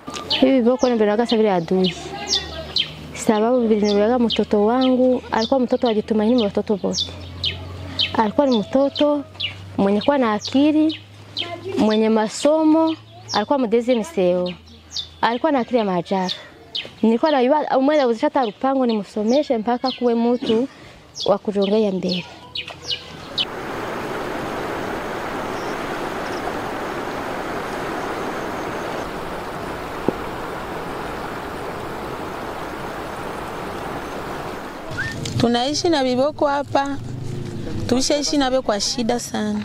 Hivi viboko nivionaka sa vile adui, sababu viliniweka mtoto wangu. Alikuwa mtoto ajitumaini mwa watoto wote, alikuwa ni mtoto mwenye kuwa na akili, mwenye masomo, alikuwa mdezi mseo, alikuwa na akili ya maajabu. Nilikuwa najua umweza uzisha hata rupango nimsomeshe mpaka kuwe mtu wa kujongea mbele. Tunaishi na viboko hapa, tulishaishi navyo kwa shida sana.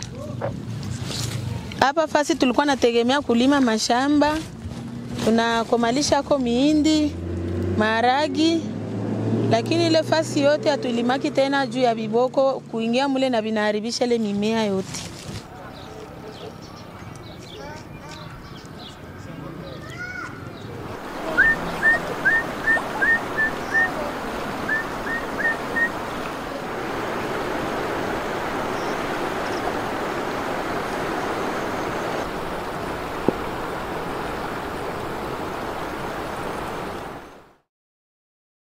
Hapa fasi tulikuwa nategemea kulima mashamba, tunakomalisha ko miindi, maharagi, lakini ile fasi yote hatulimaki tena juu ya viboko kuingia mule na vinaharibisha ile mimea yote.